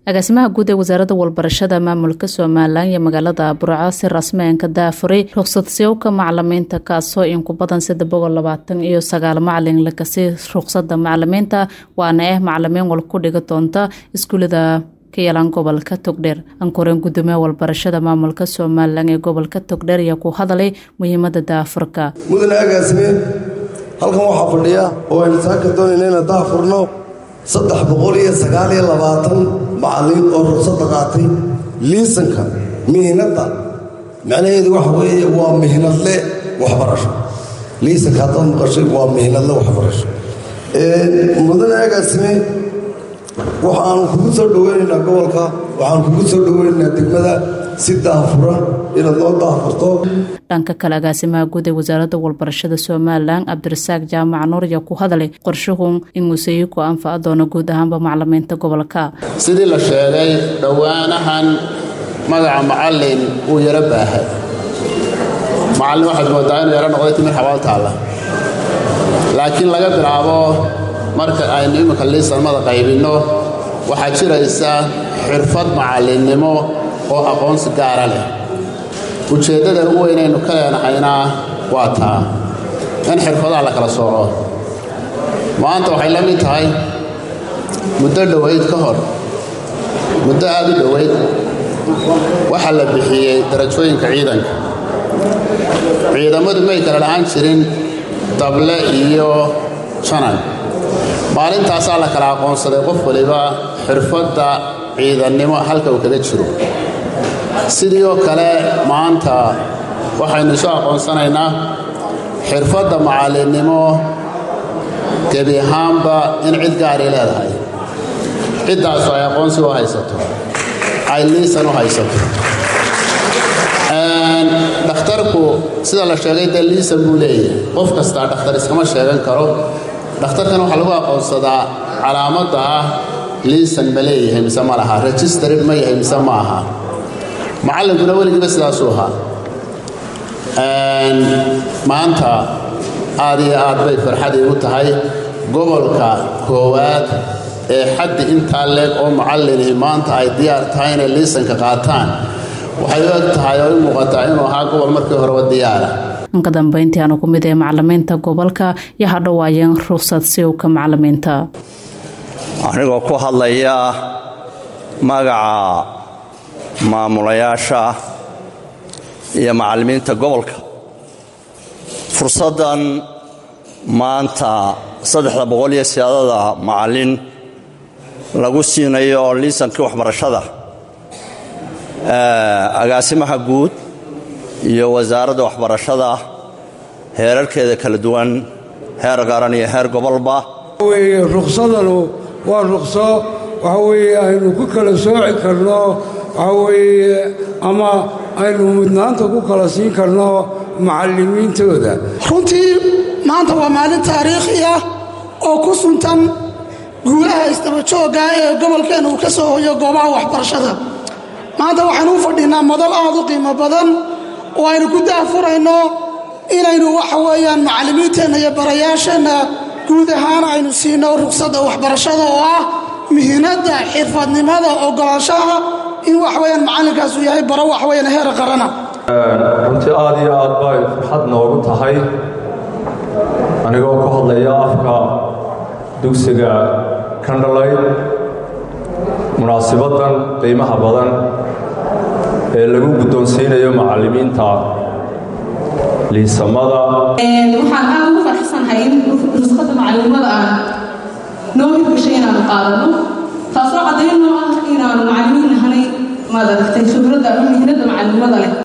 agaasimaha guud ee wasaaradda walbarashada maamulka somalilan iyo magaalada burco si rasmeenka daafuray ruqsadsiyowka macalimiinta kaasoo in ku badan saddex boqol labaatan iyo sagaal macalin lakasi ruqsada macalimiinta waana ah macalimiin wal ku dhiga doonta iskuulada ka yalan gobolka togdheer ankoreen gudoomiyaha walbarashada maamulka somalilan ee gobolka togdheer ayaa ku hadalay muhiimada daafurka mudane agaasime halkan waxaa fadhiya oo aynu saaka doonayna inaan daafurno saddex boqol iyo sagaal iyo labaatan macallin oo ruqsadda qaatay liisanka mihnadda macnaheedu waxa weeye waa mihnadle waxbarasho liisanka haddaad maqashay waa mihnadle waxbarasho mudane agaasime waxaanu kugu soo dhoweynaynaa gobolka waxaanu kugu soo dhoweynaynaa degmada si daafuran inaad noo daafurto dhanka kale agaasimaha guud ee wasaaradda walbarashada somalilan cabdirasaaq jaamac nuur ayaa ku hadalay qorshuhun in museyiku anfaca doono guud ahaanba macalimiinta gobolka sidii la sheegay dhowaanahan magaca macallin wuu yaro baahay macallin waxaad moodaa inuu yaro noqday timir xabaal taalla laakiin laga bilaabo marka aynu imminka liisanmada qaybinno waxaa jiraysa xirfad macallinnimo oo aqoonsi gaara leh ujeeddada ugu weynaynu ka leenahayna waa taa in xirfadaha la kala sooco maanta waxay la mid tahay muddo dhowayd ka hor muddo aad u dhowayd waxaa la bixiyey darajooyinka ciidanka ciidamadu may kala lahaan jirin dable iyo janan maalintaasaa la kala aqoonsaday qof waliba xirfadda ciidannimo halka uu kaga jiro sidii oo kale maanta waxaynu isu aqoonsanaynaa xirfadda macallinnimo gebi ahaanba in cid gaaray leedahay ciddaasu ay aqoonsi u haysato ay liisan u haysato dhakhtarku sida la sheegay dee liisan buu leeyahay qof kastaa dhakhtar iskama sheegan karo dhakhtarkan waxaa lagu aqoonsadaa calaamadda ah liisan ma leeyahay mise ma laha registarid ma yahay mise ma aha macallinkuna weligiiba sidaasuu ahaa maanta aad iyo aad bay farxad iigu tahay gobolka koowaad ee xaddi intaa leeg oo macallinihi maanta ay diyaar tahay inay liisanka qaataan waxay u eg tahay oo i muuqataa inuu ahaa gobol markii horeba diyaara ka dambeyntii aanu ku mid ee macalimiinta gobolka iyo hadhowaayeen ruqsad siowka macalimiinta anigoo ku hadlaya magaca maamulayaasha iyo macallimiinta gobolka fursaddan maanta saddexda boqol iyo siyaadada macallin lagu siinayo liisankii waxbarashada agaasimaha guud iyo wasaaradda waxbarashada heerarkeeda kala duwan heer qaran iyo heer gobolba weye ruqsadanu waa ruqso waxa weeye aynu ku kala sooci karno waxa weeye ama aynu mudnaanta ku kala siin karno macallimiintooda runtii maanta waa maalin taariikhi ah oo ku suntan guulaha isdabajoogga ee gobolkeenna uu ka soo hoyo goobaha waxbarashada maanta waxaynu u fadhinnaa madal aad u qiimo badan oo aynu ku daafurayno inaynu waxa weeyaan macallimiinteenna iyo barayaasheenna guud ahaan aynu siino ruqsadda waxbarashada oo ah mihinadda xirfadnimada ogolaanshaha in waxweyaan macallinkaasu yahay baro waxweyaan heer qarana runtii aad iyo aad bay farxad noogu tahay anigoo ku hadlaya afka dugsiga kandhalay munaasibaddan qiimaha badan ee lagu guddoonsiinayo macallimiinta liisamada waxaan aad ugu farxsanahay in rusqadda macallimada aan noo hirgashay inaanu qaadano taasoo caddayn noo ah inaanu macallimiin nahanay maad aragtay khibradda ama mihnadda macallimada leh